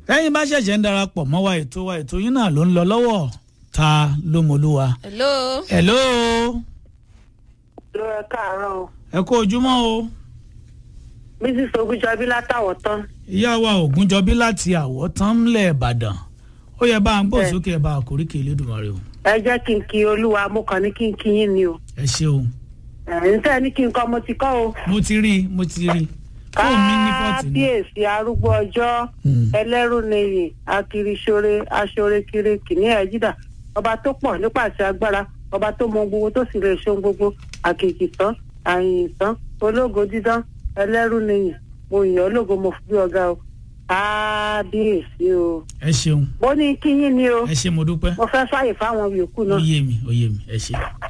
lẹ́yìn bá ṣẹ̀ṣẹ̀ ń darapọ̀ mọ́ wa ètò wa ètò yín náà ló ń lọ lọ́wọ́ ta ló mọlúwa. hello. hello ló ẹ káàárọ̀ o ẹ kú ojúmọ́ o mrs ogunjọbí látàwọ̀ tán ìyá wa ògúnjọbí láti àwọ̀ tán ńlẹ̀ ìbàdàn ó yẹ bá ń gbọ́ Bẹ́ẹ̀. sókè ẹ bá àkóríkè elédùnmarè o ẹ jẹ́ kí n kí olúwa mo kàn ní kí n kí yín ni o ẹ ṣeun ẹ̀ ń tẹ́ ní kí n kọ́ mo ti kọ́ o mo ti rí i mo ti rí i fóònù mi ní fọ́ọ̀tì ni kábíyèsí arúgbó ọjọ́ Mm. ẹlẹ́rù nìyí akiriṣore aṣorekire kìnní ẹ̀jídà ọba tó pọ̀ nípasẹ̀ agbára ọba tó mọ gbogbo tó sì lè ṣe ohun gbogbo àkìkì tán àyìn tán ológo dídán ẹlẹ́rù nìyí mo yàn ológo mo fi bí ọ̀gá o kábíyèsí o ẹ ṣeun mo ní kí yín ni o ẹ ṣe mo dúpẹ́ mo fẹ́ fàyè fáwọn yòókù ó náà. yé mi ó yé mi ẹ ṣe.